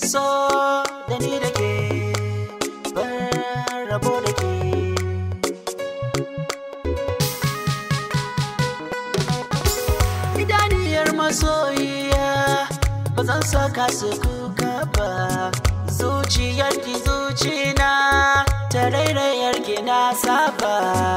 so da ni da ke ban rabo da ke idaniyar masoyiya ba zan saka su kuka ba zuciyarki zucina ta rairayarki na saba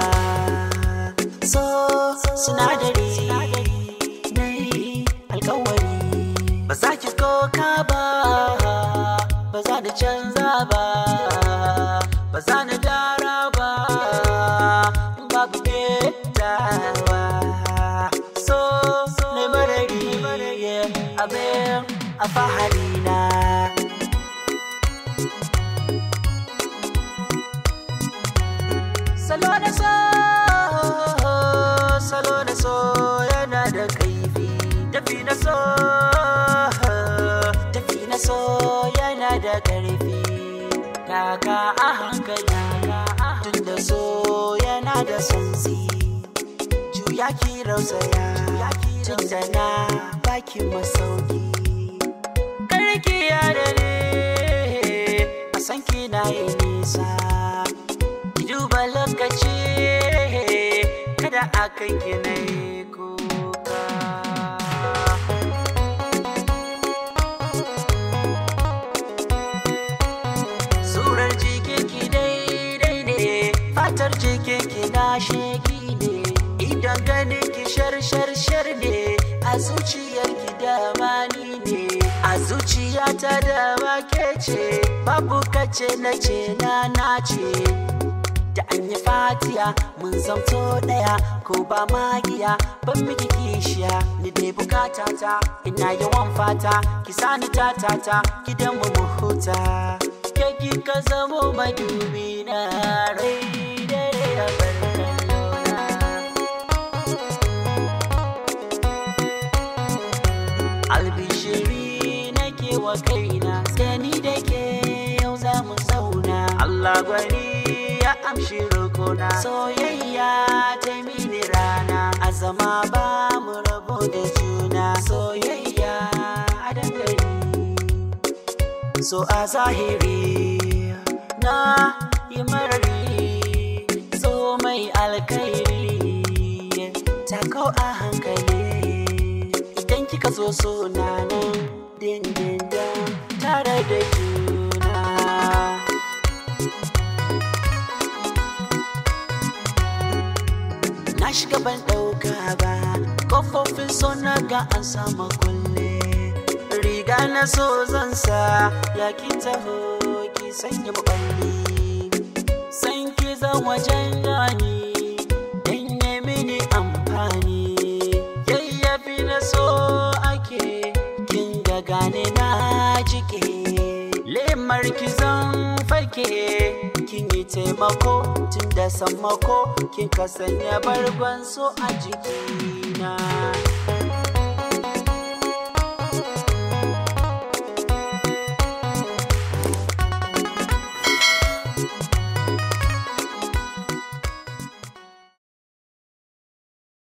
so sinadari na yi alkawari ba za ki koka ba ba za ni canza ba ba za ni dara ba babu ketawa so ne marari abin a fahari na salo da so salo da so yana da kaifi tafi na so tafi na so yana da karfi kaka a hankali tun da so yana da sansi juya ki rausaya tun da na baki masauki karki ya da ne a san kina yi nisa ki duba lokaci kada a kan ki na yi kuka surar jikin ki daidai ne fatar jikin ki na sheki ne idan ganin ki shar shar shar ne a zuciyar ki dama ni ne a zuciyata dama ke ce babu kace na ce na na ce da an yi fatiya mun zamto daya ko ba magiya ban miki kishiya ni dai bukata ta ina yawan fata ki sani tatata gidan mu mu huta ke ki ka zamo madubi na rai dare a barkallona albishiri nake wa kaina sai ni da ke yau za mu zauna Allah gwani ya amshi rukuna soyayya ta mini rana a zama ba mu rabu da juna soyayya a dangane so a zahiri na yi marari so mai alkairi tako a hankali idan kika so so na nan dindindin tare da juna na shiga ban ɗauka ba kofofin so na ga an sama kulle riga na so zan sa ya ki taho ki sanya maballi san ki zan wajen gani dan ya mini amfani yayyafi na so ake kin ga gane na jike lemar ki zan fake kin yi taimako tun da sammako kin ka sanya bargon so a jikina